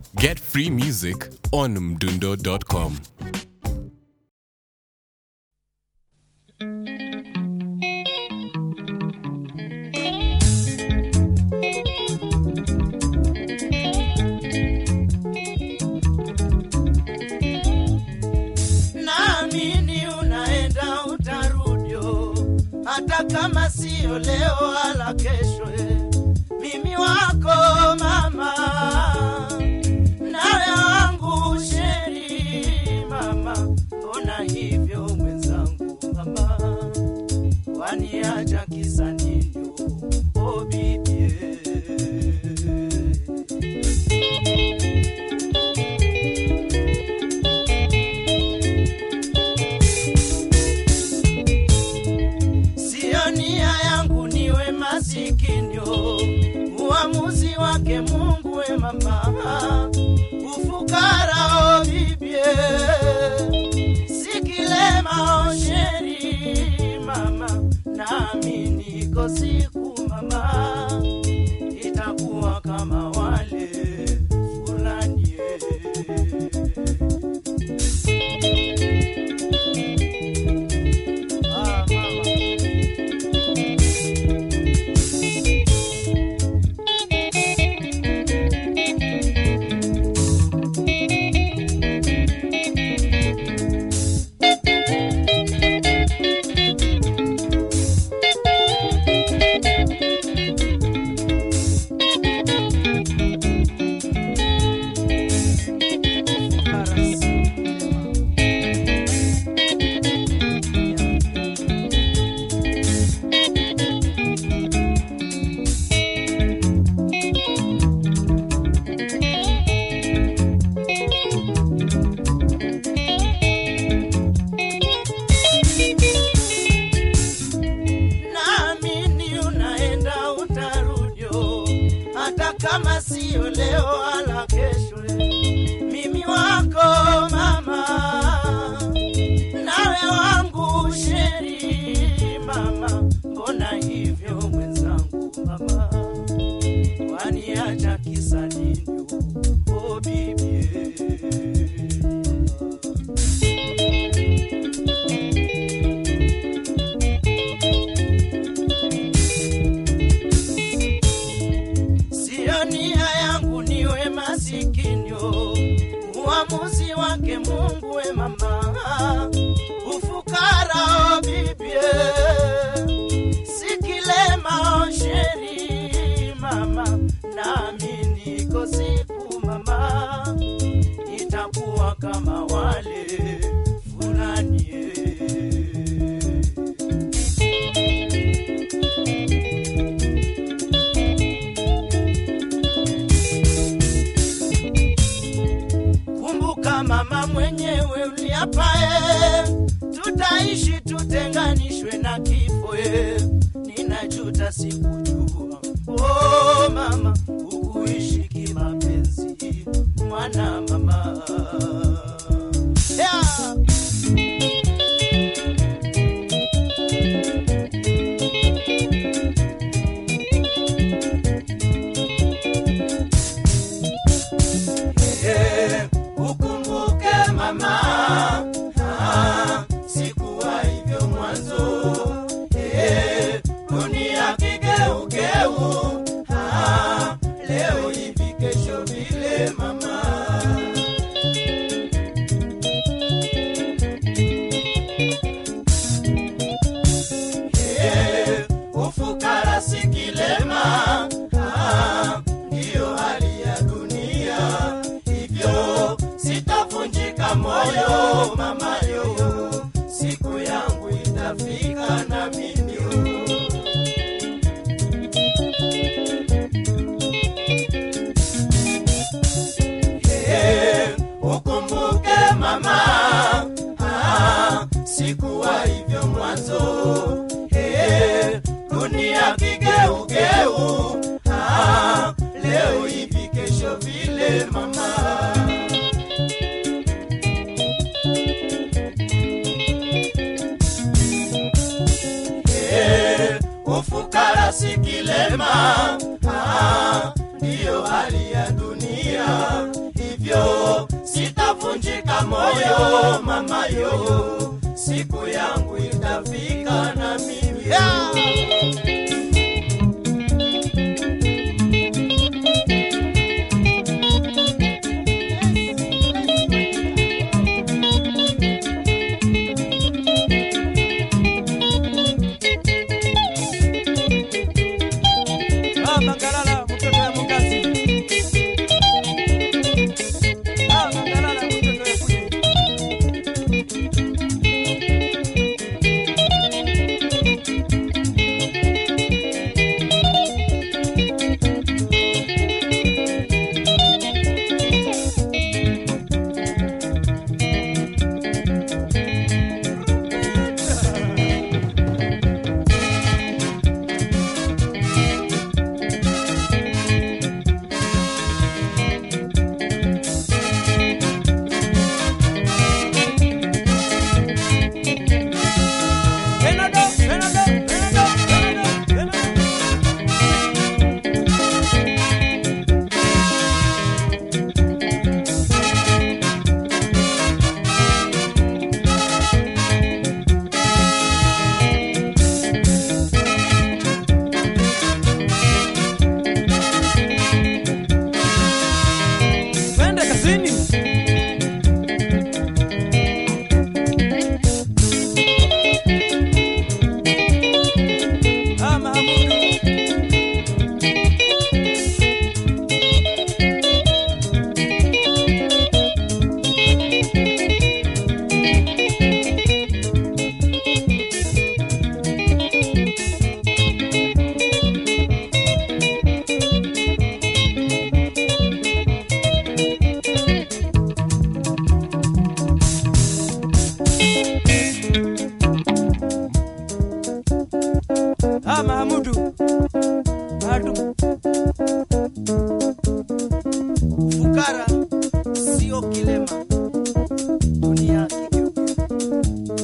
Get free music on mdundo.com. naamini unaenda utarudio, hata kama sio leo wala kesho. eh. Mimi wako mama, nawe wangu sheri mama, mbona hivyo mwenzangu mama, waniacha kisa nini? Oh bibie Sio nia yangu niwe masikinyo, uamuzi wake Mungu we mama, ufukara o bibie, sikilema o sheri mama, nami niko siku mama, itakuwa kama wale fulani ah, mama. naamini unaenda utarudio, hata kama sio leo wala kesho. Mimi wako mama, nawe wangu sheri mama, mbona hivyo mwenzangu mama, waniacha kisa nini? Oh bibie Sio nia yangu niwe masikinyo, uamuzi wake Mungu we mama, ufukara o bibie, sikilema o sheri mama, nami niko siku mama, itakuwa kama wale fulani eh. Kumbuka mama mwenyewe uliapae, tutaishi tutenganishwe na kifo. eh. Ninajuta sikujua, oh mama, ukuishi kimapenzi, mwana mama yeah. Eh, ukumbuke mama, ah, sikuwa hivyo mwanzo. Eh, dunia kigeugeu, ah, leo hivi kesho vile mama. Eh, ufukara si kilema, ah, ndiyo hali ya dunia. Hivyo sitavunjika moyo mama yo, siku yangu itafika na mimi yo. Eh, ukumbuke mama, ah, sikuwa hivyo mwanzo. Eh, dunia kigeugeu, ah, leo hivi kesho vile mama. Eh, ufukara si kilema, ah, ndiyo hali ya dunia. moyo mama yo, siku yangu itafika na mimi Ah, Mangalala, mtoto ya Mungasi. Ah, Mangalala, mtoto ya Kuye. Benado, Benado, Benado, Benado, Benado. Twende kazini. Ah, Mahamudu. Ah, Mahamudu. Madu. Fukara sio kilema, dunia kigeuke.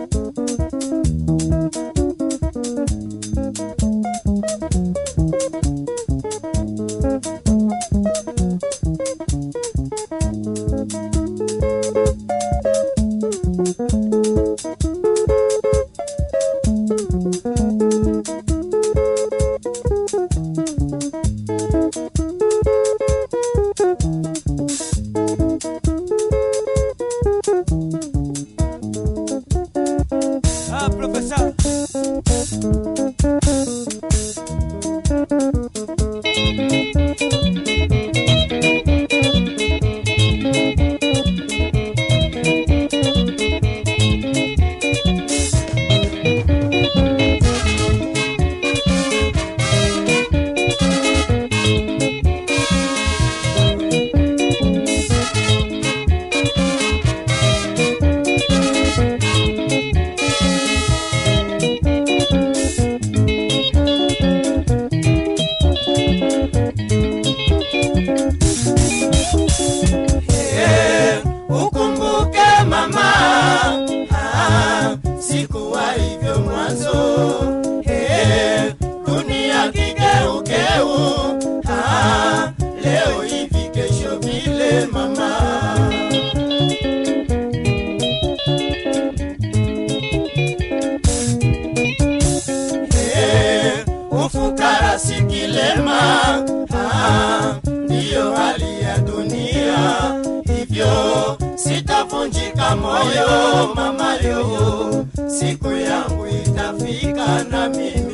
Ah, profesa. Eh, ukumbuke mama, ah, sikuwa hivyo mwanzo. Eh, dunia kigeukeu, ah, leo hivi kesho vile mama. Eh, ufukara si kilema, ah, ndiyo hali ya dunia, hivyo sitavunjika moyo mama yo, siku yangu itafika na mimi